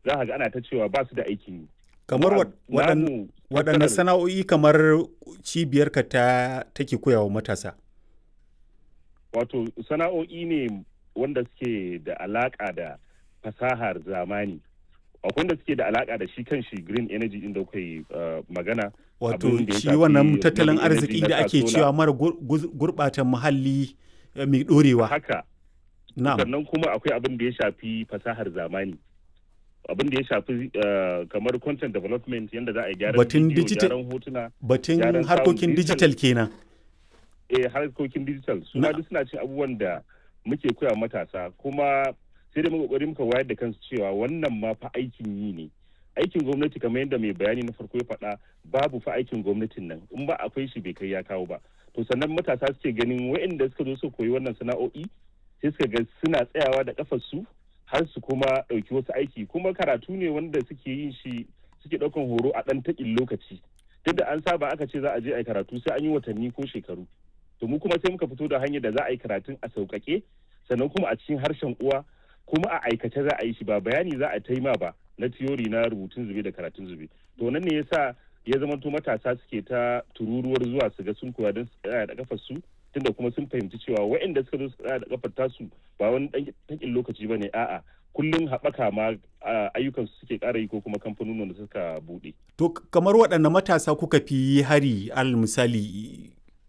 za ka ga ana ta cewa ba su da aikin yi kamar Kuma waɗan- namu waɗanne tattalin- sana'o'i kamar cibiyarka ta take koyawa matasa wato sana'o'i ne wanda suke da alaka da fasahar zamani akwai wanda suke da alaka da shi kan shi green energy din da kuka yi uh, magana wato abin da ya shi shafi wannan tattalin renewable arziki energy da na ake solar. cewa mara gur- guz- gurɓata muhalli eh, mai ɗorewa haka na'am sannan kuma akwai abin da ya shafi fasahar zamani abin da ya shafi uh, kamar content development yadda za a yi gyaran Batun bidiyo, digital- gyaran hotuna batun gyaran sound, harkokin digital- digital kenan eh harkokin digital su ma Na- duk suna cin abubuwan da muke koya matasa kuma sai da muka kokari muka wayar da kansu cewa wannan ma fa aikin yi ne aikin gwamnati kamar yadda mai bayani na farko ya faɗa babu fa aikin gwamnatin nan in ba akwai shi bai kai ya kawo ba to sannan matasa suke ganin waɗanda suka zo su koyi wannan sana'o'i sai suka ga suna tsayawa da kafar su har su kuma ɗauki wasu aiki kuma karatu ne wanda suke yin shi suke ɗaukan horo a ɗan taƙin lokaci duk da an saba aka ce za a je a yi karatu sai an yi watanni ko shekaru to mu kuma sai muka fito da hanyar da za a yi karatun a sauƙaƙe sannan kuma a cikin harshen uwa kuma a aikace za a yi shi ba bayani za a taima ba na tiyori na rubutun zube da karatun zube to nan ne yasa ya zama to matasa suke ta tururuwar zuwa su ga sun koya don su tsaya da kafar su tunda kuma sun fahimci cewa waɗanda suka zo su tsaya da kafar tasu ba wani ɗan takin lokaci ba ne a'a kullum haɓaka ma a, ayyukan su suke ƙara yi ko kuma kamfanonin da suka buɗe to k- kamar waɗanne matasa kuka fi hari al misali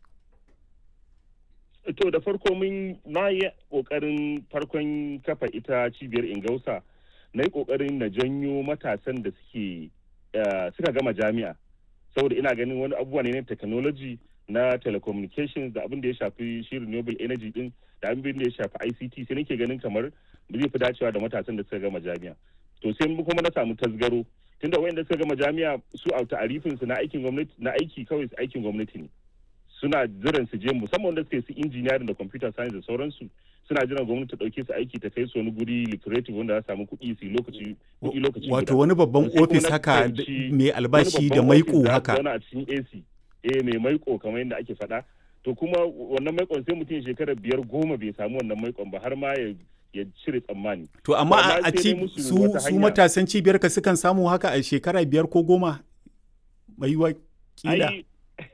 to da farko mun na yi kokarin farkon kafa ita cibiyar ingausa na yi kokarin na janyo matasan da suke eh, suka gama jami'a saboda ina ganin wani abubuwa ne na technology na telecommunications da abin da ya shafi shi renewable energy din da abin da ya shafi ICT sai nake ganin kamar zai fi dacewa da matasan da suka gama jami'a to sai mu kuma na samu tasgaro tunda wayanda suka gama jami'a su a ta'arifin su na aikin gwamnati na aiki kawai su aikin gwamnati ne suna jiran su je musamman wanda suke su engineering da computer science da sauransu suna jiran gwamnati ta dauke su aiki ta kai su wani guri lucrative wanda za su samu kuɗi su yi lokaci kuɗi lokaci wato guda. wani babban Sai kuma ofis na haka d- fahimci mai wani albashi da babban maiko ofis za su haka zauna a cikin AC eh mai maiko kamar yadda ake faɗa to kuma wannan maikon sai mutum shekara biyar goma bai samu wannan maikon ba har ma ya ya cire tsammani to amma amma a- a sai ci dai musu su wata su hanya. matasan cibiyar ka sukan samu haka a shekara biyar ko goma mai yiwa kila ai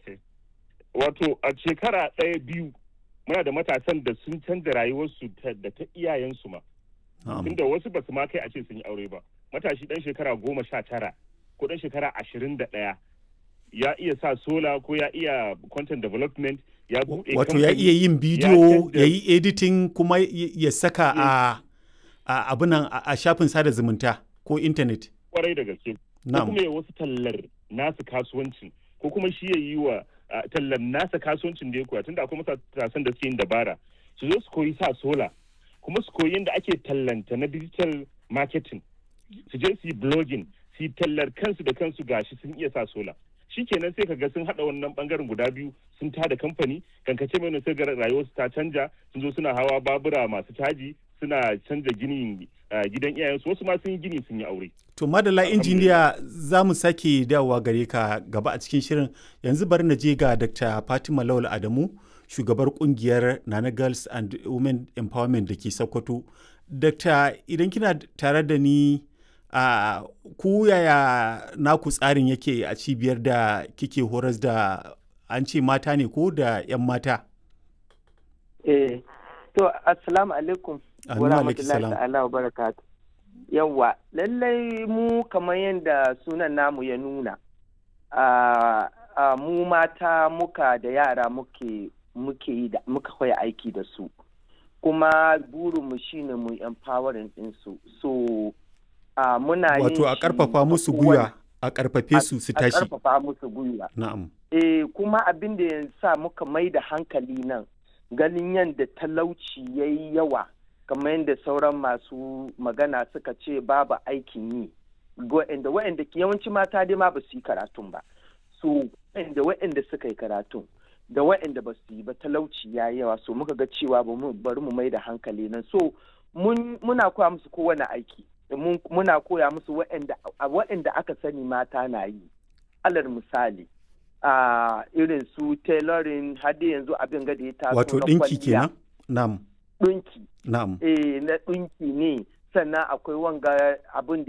wato a shekara ɗaya biyu muna da matasan da sun canza rayuwarsu ta- da ta iyayensu ma Na'am. tunda wasu ba su ma kai a ce sun yi aure ba matashi dan shekara goma sha tara ko dan shekara ashirin da ɗaya ya iya sa sola ko ya iya content development ya buɗe wato ya kamfani. iya yin bidiyo canza- ya yi editing kuma y- ya saka a a abunan a a shafin sada zumunta ko intanet kwarai da gaske ko na'am kuma ya wasu tallar nasu kasuwancin ko kuma shi ya yi wa a, tallar nasa kasuwancin da ya koya tunda akwai matasan da suke yin dabara su zo su koyi sa sola kuma su koyi yadda ake tallanta na digital marketing su je su yi blogging su yi tallar kansu da kansu gashi sun iya sa sola shikenan sai kaga sun hada wannan bangaren guda biyu sun tada kamfani kankace mai sai ga rayuwarsu ta canja sun zo suna hawa babura masu caji suna canja ginin ah, gidan iyayensu wasu ma sun yi gini sun yi aure to madalla injiniya za mu sake dawowa gare ka gaba a cikin shirin yanzu bari na je ga dr fatima lawal adamu shugabar kungiyar nana girls and women empowerment da ke sokoto dr idan kina tare da ni a ku yaya naku tsarin yake a cibiyar da kike horas da an ce mata ne ko da 'yan mata Eh, to assalamu alaikum Amin wa wa alaikum rahmatullahi salam. ta'ala wa barakatu. Yawwa, lallai mu kamar yadda sunan namu ya nuna, a a mu mata muka da yara muke muke yi da muka koya aiki da su. Kuma burinmu shine mu empowering ɗinsu. So, a muna yin wato a shi karfafa musu kowane- gwiwa a karfafe su su a tashi karfafa musu gwiwa. na'am Eh, kuma abin da ya sa muka mai da hankali nan ganin yadda talauci ya yi yawa kamar yadda sauran masu magana suka ce babu aikin yi wa'anda wa'anda yawanci mata dai ma ba su yi karatun ba so wa'anda wa'anda suka yi karatun da wa'anda ba su yi ba talauci ya yi yawa so muka ga cewa ba mu bari mu mai da hankali nan so mun muna koya musu kowane aiki mun- muna koya musu wa'anda wa'anda aka sani mata na yi alal misali a irin su tailoring har da yanzu abin gada ya taso wato na ɗinki kwalliya. kenan na'am ɗinki na'am eh na ɗinki ne sannan akwai wanga abin da